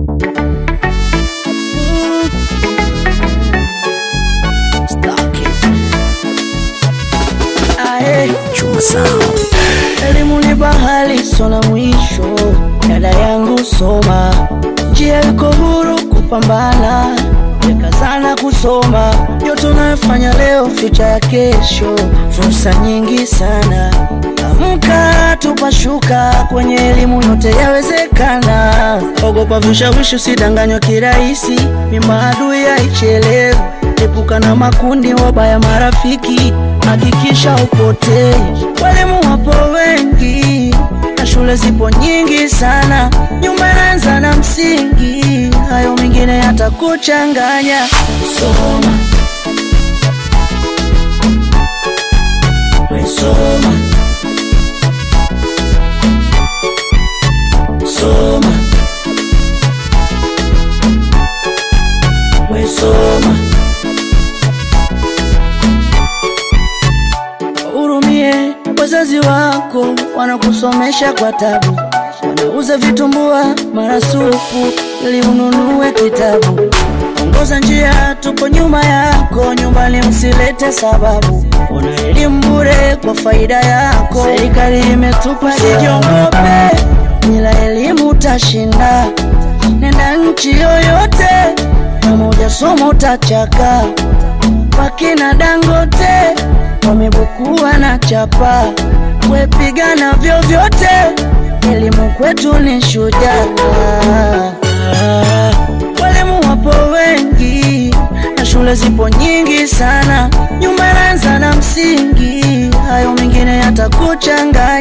Ae, Chuma Sound. elimu ni bahari sona mwisho, dada yangu soma, njia iko huru kupambana, weka sana kusoma, yote unayofanya leo, ficha ya kesho, fursa nyingi sana. Amka tupashuka, kwenye elimu yote yawezekana. Ogopa vishawishi, usidanganywa kirahisi, ni maadui haichelewi. Epuka na makundi wabaya, marafiki, hakikisha upotei. Walimu wapo wengi na shule zipo nyingi sana, nyumba inaanza na msingi, hayo mengine yatakuchanganya. Soma, we soma, soma, we soma. Hurumie wazazi wako, wanakusomesha kwa tabu, wanauza vitumbua marasupu ili ununue kitabu. Ongoza njia, tupo nyuma yako, nyumbani usilete sababu. Una elimu bure kwa faida yako, serikali imetupa. Usijiogope, bila elimu utashinda. Nenda nchi yoyote, kama hujasoma utachaka wakina Dangote wamebukua na chapa, wepigana vyovyote, elimu kwetu ni shujaa. Walimu wapo wengi na shule zipo nyingi sana, nyumba inaanza na msingi, hayo mengine yatakuchanganya.